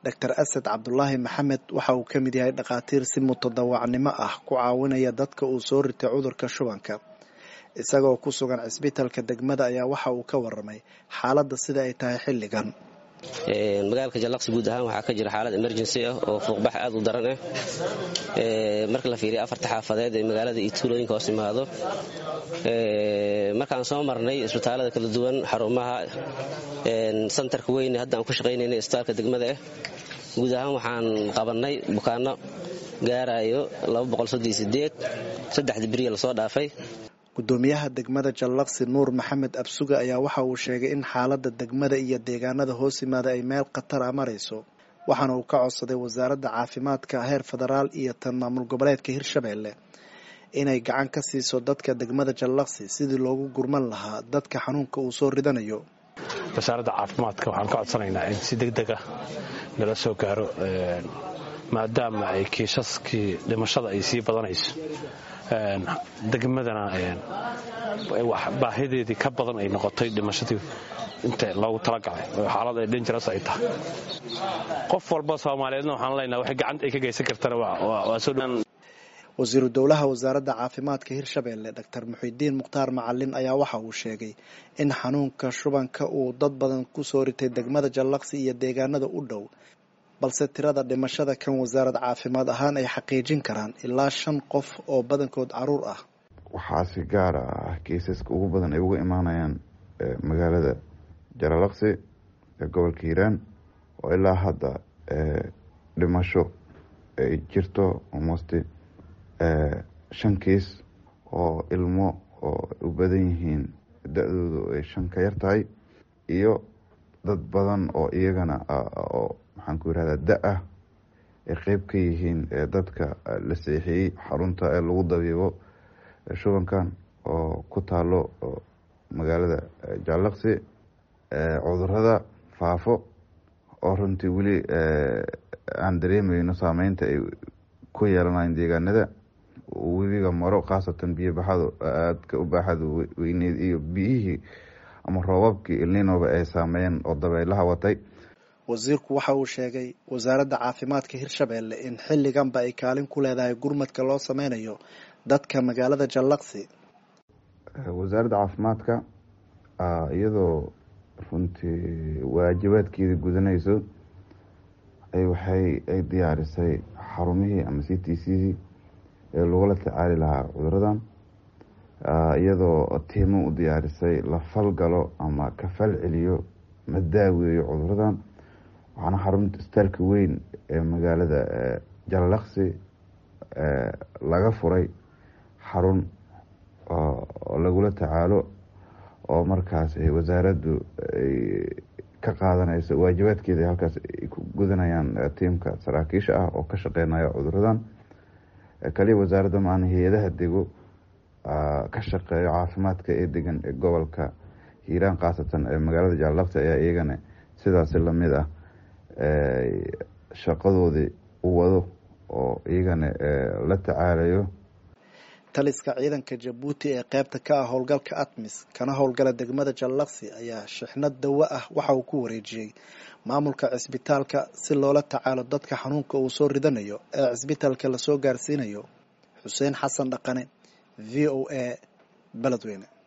doctor asad cabdulaahi maxamed waxa uu ka mid yahay dhakhaatiir si mutadawacnimo ah ku caawinaya dadka uu soo ritay cudurka shubanka isagoo ku sugan cisbitalka degmada ayaa waxa uu ka waramay xaaladda sida ay tahay xilligan magaalka jallaqsi guud ahaan waxaa ka jira xaalad emergency ah oo fuuqbax aad u daran ah marka la fiiriya afarta xaafadeed ee magaalada iyo tuulooyinka hoos imaado markaan soo marnay isbitaalada kala duwan xarumaha santarka weyne hadda aan ku shaqaynayna isbitaalka degmada ah guud ahaan waxaan qabannay bukaano gaarayo saddexdii beriya lasoo dhaafay gudoomiyaha degmada jallaqsi nuur maxamed absuga ayaa waxa uu sheegay in xaaladda degmada iyo deegaanada hoos yimaada ay meel khatara marayso waxaana uu ka codsaday wasaaradda caafimaadka heer federaal iyo tan maamul goboleedka hirshabeelle inay gacan ka siiso dadka degmada jallaqsi sidii loogu gurman lahaa dadka xanuunka uu soo ridanayo wasaaradda caafimaadka waxaan ka codsanaynaa in si deg dega nala soo gaaro maadaama ay kiisaskii dhimashada ay sii badanayso degmadana baahideedii ka badan ay noqotay dhimashadii inta loogu talagalay oo xaalad ay danjaras ay tahay qof walba soomaaliyeedna waxaan leenaha waxay gacanta ay ka geysan kartana waa soo wasiiru dowlaha wasaaradda caafimaadka hirshabeelle doctor muxidiin mukhtaar macalin ayaa waxa uu sheegay in xanuunka shubanka uu dad badan ku soo ritay degmada jallaqsi iyo deegaanada u dhow balse tirada dhimashada kan wasaarad caafimaad ahaan ay xaqiijin karaan ilaa shan qof oo badankood caruur ah waxaa si gaara ah kiisaska ugu badan ay uga imaanayaan magaalada jalalaqsi ee gobolka hiiraan oo ilaa hadda dhimasho ay jirto almost shan kiis oo ilmo oo u badan yihiin da-doodu ay shan ka yar tahay iyo dad badan oo iyagana oo maxaan ku yirahdaa da-ah ay qeyb ka yihiin dadka la seexiyey xarunta ee lagu dabiibo shubankan oo ku taalo magaalada jaalaqsi cudurada faafo oo runtii weli aan dareemayno saameynta ay ku yeelanayan deegaanada webiga maro khaasatan biyo baxadu aadka u baaxada weyneed iyo biyihii ama roobabkii ilninoba ay saameeyeen oo dabeelaha watay wasiirku waxa uu sheegay wasaaradda caafimaadka hirshabeelle in xilliganba ay kaalin ku leedahay gurmadka loo sameynayo dadka magaalada jallaqsi wasaaradda caafimaadka iyadoo runtii waajibaadkeeda gudanayso waxay ay diyaarisay xarumihii ama c t c ee lagula tacaali lahaa cuduradan iyadoo tiimo u diyaarisay la falgalo ama ka fal celiyo ma daaweeyo cuduradan waxaana xarunta istaalka weyn ee magaalada jallaqsi laga furay xarun oo lagula tacaalo oo markaas wasaaraddu ay ka qaadanayso waajibaadkeeda halkaas ay ku gudanayaan tiimka saraakiisha ah oo ka shaqeynaya cuduradan kaliya wasaaradda maana hay-adaha dego ka shaqeeyo caafimaadka ee degan ee gobolka hiiraan khaasatan ee magaalada jaalaqsi ayaa iyagana sidaasi lamid ah shaqadoodii u wado oo iyagana la tacaalayo taliska ciidanka jabuuti ee qeybta ka ah howlgalka atmis kana howlgala degmada jallaqsi ayaa shixnad dawo ah waxa uu ku wareejiyey maamulka cisbitaalka si loola tacaalo dadka xanuunka uu soo ridanayo ee cisbitaalka lasoo gaarsiinayo xuseen xasan dhaqane v o a beledweyne